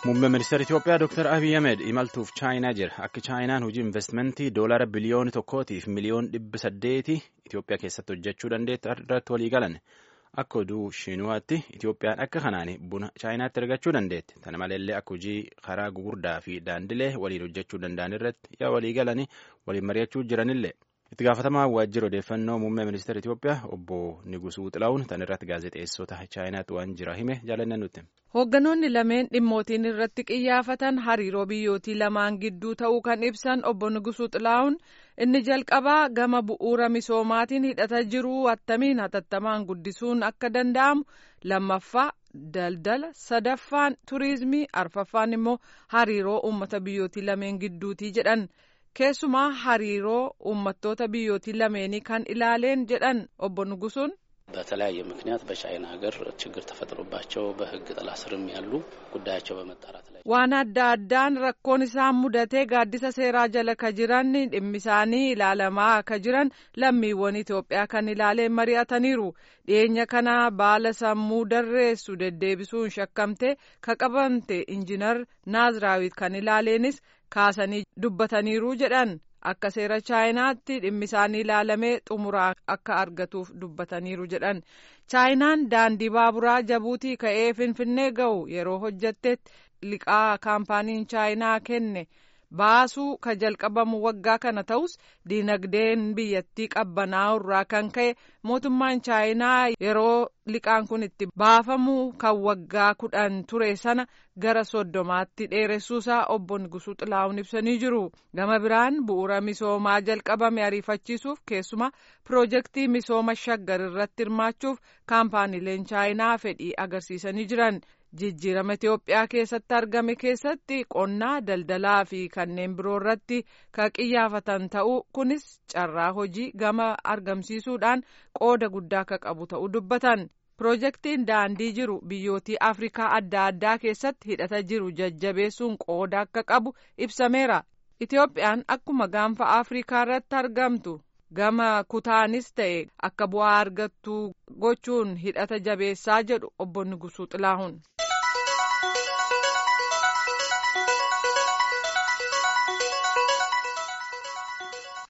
Muummeen ministeera Itoophiyaa Dr. Abiy Ahmed imaltuuf chaayinaa jira. Akka chaayinaan hojii investimentii doolaara biliyoona tokkootiif miliyoona dhibba saddeeti Itoophiyaa keessatti hojjechuu dandeettu irratti walii galan. Akka oduu Shiinuwaatti Itoophiyaan akka kanaan buna chaayinaatti argachuu dandeetti. Kana maleellee akka hojii karaa gugurdaa fi daandilee waliin hojjechuu danda'an irratti yaa walii galanii waliin mari'achuu jiranillee. Itti gaafatamaa waajjira odeeffannoo muummee ministeera Itoophiyaa obbo Nigusuu Xilaawun tan irratti gaazexeessota chaayinaatti waan jira hime jaalanne nutti. Hoogganoonni lameen dhimmootiin irratti qiyyaafatan hariiroo biyyootii lamaan gidduu ta'uu kan ibsan obbo Nigusuu Xilaawun inni jalqabaa gama bu'uura misoomaatiin hidhata jiru attamiin hatattamaan guddisuun akka danda'amu lammaffaa daldala sadaffaan turiizimii arfaffaan immoo hariiroo uummata biyyootii lameen gidduutii jedhan. keessumaa hariiroo uummattoota biyyootii lameenii kan ilaaleen jedhan obbo Nugusuun. በተለያየ ምክንያት በቻይና ሀገር ችግር ተፈጥሮባቸው በሕግ ጥላ ስርም ያሉ ጉዳያቸው በመጣራት ላይ waan adda addaan rakkoon isaan mudatee gaaddisa seeraa jala ka jiran dhimmi isaanii ilaalamaa ka jiran lammiiwwan Itoophiyaa kan ilaaleen mari'ataniiru dhiyeenya kana baala sammuu darreessu deddeebisuun shakkamte ka qabamte injinar naaziraawit kan ilaaleenis kaasanii dubbataniiru jedhan akka seera chaayinaatti dhimmi isaanii ilaalamee xumuraa akka argatuuf dubbataniiru jedhan chaayinaan daandii baaburaa jabuutii ka'ee finfinnee ga'u yeroo hojjattetti liqaa kaampaaniin chaayinaa kenne baasuu ka jalqabamu waggaa kana ta'us diinagdeen biyyattii qabbanaa'u irraa kan ka'e mootummaan chaayinaa yeroo liqaan kun itti baafamu kan waggaa kudhan ture sana gara soddomaatti dheeressuusaa obbo Nigusuu Xilaawun ibsanii jiru. Gama biraan bu'uura misoomaa jalqabame ariifachiisuuf keessumaa piroojeektii misooma shaggar irratti hirmaachuuf kaampaaniileen chaayinaa fedhii agarsiisanii jiran. jijjiirama Itoophiyaa keessatti argame keessatti qonnaa daldalaa fi kanneen biroo irratti ka qiyyaafatan ta'uu kunis carraa hojii gama argamsiisuudhaan qooda guddaa akka qabu ta'uu dubbatan. Piroojeektiin daandii jiru biyyootii Afrikaa adda addaa keessatti hidhata jiru jajjabeessuun qooda akka qabu ibsameera. Itoophiyaan akkuma gaanfa Afrikaa irratti argamtu. gama kutaanis ta'e akka bu'aa argattu gochuun hidhata jabeessaa jedhu obbo Nigusuu Xilaahun.